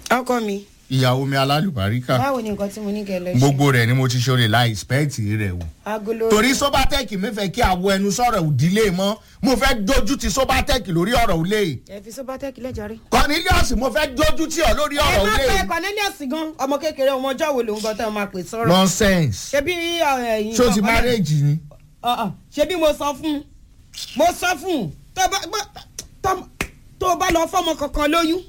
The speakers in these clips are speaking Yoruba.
ọkọ mi ìyàwó mi alálùbáríkà báwo ni nǹkan tí mo ní kẹ lọ ṣe gbogbo rẹ̀ ni mo ti ṣe láì spẹ́ẹ̀tì rẹ̀ wò agolo torí sobatec mi fẹ́ kí àwọ ẹnu sọ̀rọ̀ òdílé mọ́ mo fẹ́ dojú ti sobatec lórí ọ̀rọ̀ òlé ẹ fi sobatec lẹ́jàre. cornelius mo fẹ́ dojú ti ọ lórí ẹ ọ̀rọ̀ má òlé pẹ cornelius gan ọmọ kékeré ọmọ ọjọ́ wo lòun gan tẹ́ ọ máa pè sọ̀rọ̀ nonsense ṣebí ẹ̀yin ṣó ti marriage ni ṣebí mo sọ fún mo sọ fún tó bá gbọ́- tó- tó bá lọ fọmọ kankan lóyún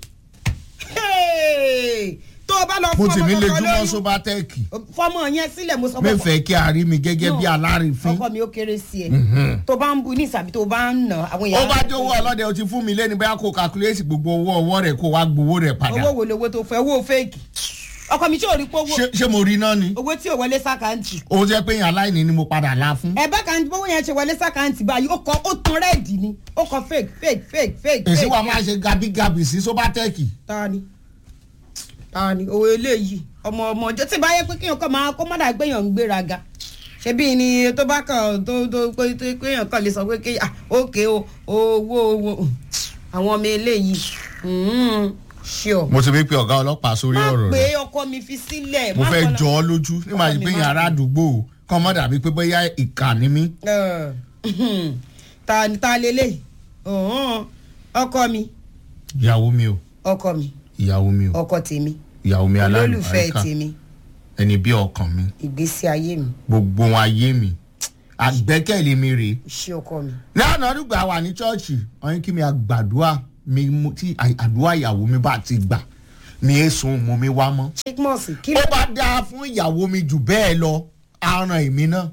Hey! tó bá lọ mo ti fọmọ mi lè kankan júmọ́ lóyún sobatec fọmọ yẹn sílẹ̀ mo sọ mi fún fẹ́ kí a rí mi gẹ́gẹ́ bí No. alárìnfín ọkọ mi ó kéré sí ẹ Mhm. tó bá ń bu ní ìsàbí tó bá ń nà àwọn ó èèyàn. bá dé owó ọlọ́dẹ o ti fún mi lẹ́ni bóyá kó calculate gbogbo owó ọwọ́ rẹ̀ kó wá gbowó rẹ̀ padà owó wo lowó tó fẹ́ owó fẹ́ẹ̀kì ọkọ mi tí ò rí pé owó Ṣé- ṣé mo rí náà ni owó tí ò wọlé sákàǹtì ó jẹ́ pé yàn aláìní ni mo padà la fún ẹ bá kan bówó yẹn ṣe wọlé sákàǹtì báyìí ó kọ ó tan rẹ́ẹ̀dì ni ó kọ fake fake fake fake èsì fake. wa máa ṣe gabigabi sí sobatec ta ni ta ni owó eléyìí ọmọ ọmọ ọjọ́ tí bá yẹ pé kéèyàn kàn máa kó mọ́dà gbéyàn ń gbéraga ṣebí ni tó bá kàn tó tó pé tó kéèyàn kàn lè sọ pé kéèyàn ah ókè o owó owó àwọn ọmọ eléyìí ṣíọ. mo ti fi pe ọ̀gá ọlọ́pàá sórí má ọ̀rọ̀ pé rẹ̀ ọkọ mi fi sílẹ̀. mo má fẹ́ kọ́lá- jọ ọ́ lójú nígbà tí Ọkọ mi pé má yàn ará àdúgbò kọ́ mọ́ dàbí pé bóyá ìkà ni mí Ẹ, ta ta lélẹ̀ ọ̀hún, ọkọ mi ìyàwó mi o ọkọ mi ìyàwó mi o ọkọ tèmi ìyàwó mi olólùfẹ́ alálùbáríkà tèmi ẹni bí ọkàn mi ìgbésí ayé mi gbogbo wọn ayé mi àgbẹ́kẹ̀lé mi rèé iṣẹ́ ọkọ mi. lánàá dùgbà wà ní chọ́ọ̀chì ọ̀yìn kí mi àgbàdua mi mú- tí àdúrà ìyàwó mi bá ti gbà mi é sun mo mi wá mọ́. chikmos kí ó ló bá dáa fún ìyàwó mi jù bẹ́ẹ̀ lọ aràn èmi náà.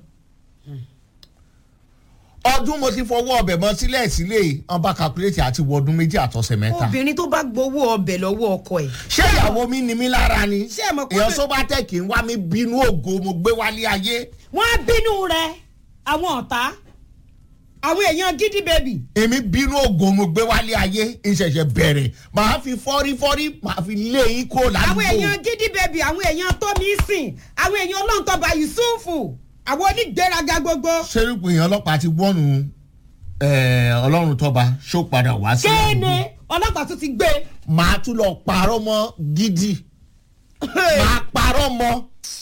ọdún mo ti fọwọ́ ọbẹ̀ mọ́ sílẹ̀ sílẹ̀ ọ̀n bá calculate àti wọ ọdún méjì àtọ̀sẹ̀ mẹ́ta. obìnrin tó bá gbowó ọbẹ̀ lọ́wọ́ ọkọ ẹ̀. ṣé ìyàwó mi ni mí lára ni Ṣé ẹ mọ̀ pé- èèyàn sóbátẹ́ẹ̀kì ń wá mi bínú ògo mo gbé wálé ayé wọ́n á bínú rẹ̀ àwọn ọ̀tá àwọn èèyàn gidi bèbí. èmi bínú ògo mo gbé wálé ayé ìṣẹ̀ṣẹ̀ bẹ̀rẹ̀ màá fi fọ́rífọ́rí màá fi lé yín kó àwọn ládùúgbò. èèyàn gidi bèbí àwọn èèyàn tómi sìn àwọn èèyàn ọlọ́ntọ́ba yusufu àwọn onígbéraga gbogbo. sẹ́rùpù èèyàn ọlọ́pàá ti wọ́nu eh, ọlọ́run tọ́ba ṣó padà wá sí kéènì ọlọ́pàá tún ti gbé. màá tún lọ parọ́ mọ́ gidi màá parọ́ mọ́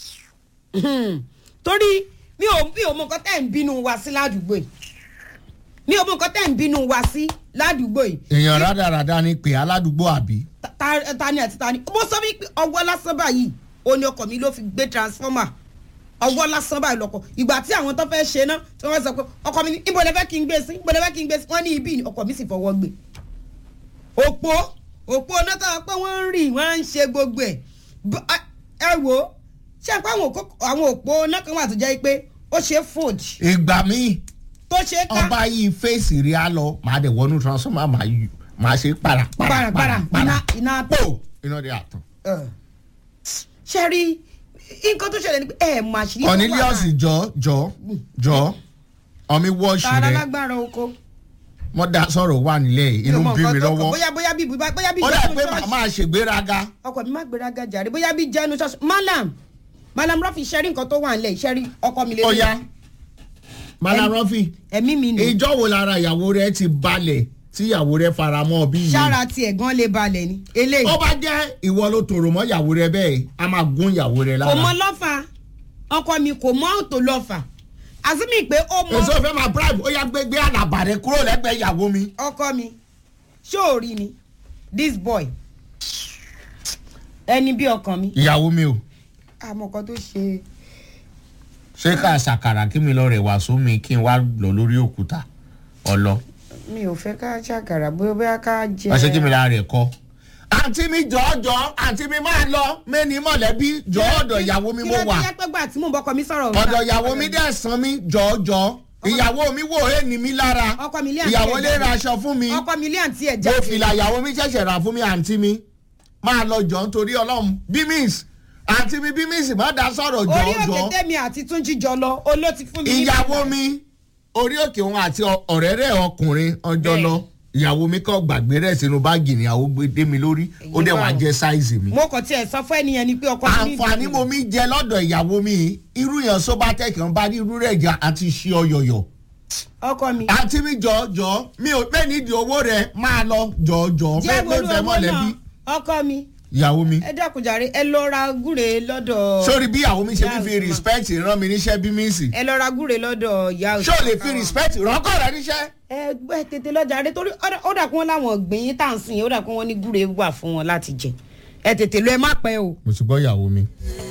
torí mi ò mi ò mọ nǹkan tẹ́ ń bínú wa sí ládùúgbò yìí mi ò mọ nǹkan tẹ́ ń bínú wa sí ládùúgbò yìí èèyàn rádaràda ni pé aládùúgbò àbí Ta- ta ta ni àti ta ni mo sọ wípé ọwọ́ lásán báyìí ó ní ọkọ̀ mi ló fi gbé transformer ọwọ́ lásán báyìí lọkọ̀ ìgbà tí àwọn tó fẹ́ ṣe náà tí wọ́n sọ pé ọkọ̀ mi ní ibo lẹ fẹ́ kí n gbé sí ibo lẹ fẹ́ kí n gbé sí wọ́n ní ibi ni ọkọ̀ mi sì fọwọ́ gbé òpó òpó náà tó pé wọ́n ń rì wọ́n ń ṣe gbogbo ẹ̀ B- ẹ- ẹ wò ó ṣé ẹ pé àwọn òkó- àwọn òpó náà kan wà tó jẹ́ pé ó ṣe fold ìgbà míì tó ṣe ká ọba yìí fèsì rí á lọ màá dẹ̀ wọnú transformer màá yù màá ṣe para para Para, para, iná- iná tó. pò iná dé àtàn. Ẹ. ṣe rí nǹkan tó ṣẹlẹ̀ ni pé ẹ mà ṣì ní tó wà cornelius láàrin. jọ jọ jọ ọmọ wọ́ọ̀ṣì tààrà rẹ lágbára oko. wọ́n dá sọ̀rọ̀ wà nílẹ̀ inú Mi ò mọ bí mi nǹkan tó kàn. lọ́wọ́ bóyá bóyá bí bóyá bí ó dà jẹ́nu pé ṣọ́ọ̀ṣì. màmá ṣègbéraga ọkọ mi má gbéraga jàre bóyá bí jẹ́nu ṣọ́ọ̀ṣì. malam malam rọ́fì ṣẹ́rí nǹkan tó wà nílẹ̀ ìṣẹ́rí ọkọ mi lè ó yá malarọ́fì ẹ̀mí mi nù. ìjọ wo lára ìyàwó rẹ ti balẹ̀ tí ìyàwó rẹ fara mọ́ bí yìí. sára tiẹ̀ gan lè balẹ̀ ni eléyìí. ó bá jẹ́ ìwọ ló tòrò mọ́ ìyàwó rẹ bẹ́ẹ̀ a máa gún ìyàwó rẹ kò mọ lára. lọ́fà ọkọ mi kò mọ òtò lọ́fà àzúmi pé ó mọ èso fẹ́ máa bribe ó yá gbégbé àlàbà rẹ kúrò lẹ́gbẹ̀ẹ́ ìyàwó mi. ọkọ mi ṣé ò rí ni this boy ẹni bí ọkàn mi ìyàwó mi o àmọ́ kan tó ṣe ṣé ká ṣàkàrà kí mi lọ rẹ̀ wá sómi kí n wá lọ lórí òkúta ọlọ. mi ò fẹ́ ká ṣàkàrà bóyá bóyá ká jẹ. wọ́n ṣe kí mi lára rẹ̀ kọ́. àǹtí mi jọ̀ọ́jọ́ àǹtí mi máa lọ mẹ́ni mọ̀lẹ́bí jọ̀ọ́ ọ̀dọ̀ ìyàwó mi mo wà. kí ló dé jẹ́ pé gbà tí mò ń bọ́kọ mi sọ̀rọ̀. ọ̀dọ̀ ìyàwó mi dẹ̀ san mi jọ̀ọ́jọ́ ìyàwó mi wò é ní mi lára Ọkọ mi lé àǹtí ìyàwó ẹ̀ lè jáde. ra aṣọ fún mi ọkọ mi ilé àǹtí ẹ̀ mo jáde. fìlà ìyàwó mi ṣẹ̀ṣẹ̀ rà fún mi àǹtí mi máa lọ jọ nítorí ọlọ́run bímís àǹtí mi bímís má dá sọ̀rọ̀ orí òkè jọ̀ọ́jọ́ tẹ́mi àti túnjí jọ lọ oló ti fún mi. ní ìyàwó bàtà. mi orí òkè òun àti ọ̀rẹ́ rẹ̀ ọkùnrin ọjọ́ Bẹ́ẹ̀. lọ ìyàwó mi kọ́ gbàgbé rẹ̀ sínú báàgì níyàwó gbé dé mi lórí ó dẹ̀ wá Èyí jẹ́ sáìzì mi. mo kàn tiẹ̀ sọ fún ẹnìyẹn ni pé ọkọ mi ní àǹfààní mo mi jẹ lọ́dọ̀ ìyàwó mi irú yẹn sóbátẹ́kì kan bá ní irú rẹ̀ jà àti ṣe ọyọ̀yọ̀ ọkọ mi. àǹtí mi jọ jọ mi ò pẹ́ nídìí owó rẹ máa lọ jọ jọ jẹ́ fẹ́ gbólú fẹ́ owó mọ̀lẹ́bí. náà ọkọ mi ìyàwó mi ẹ dákun jàre ẹ lọ ra gúre lọ́dọ̀ sórí bí ìyàwó mi ṣe Ìyá fi Azuma. respect rán mi níṣẹ́ bí mi sì ẹ lọ ra gúre lọ́dọ̀ ìyá ṣé o lè fi respect rọ́kọ̀ rẹ níṣẹ́. ẹ gbẹ tètè lọ́jà rẹ torí ó dà- ó dà kí wọ́n láwọn gbìn tá à ń sìn ó dà kí wọ́n ní gúre wà fún wọn láti jẹ ẹ tètè lọ ẹ má pẹ́ o. mo ti gbọ́ ìyàwó mi.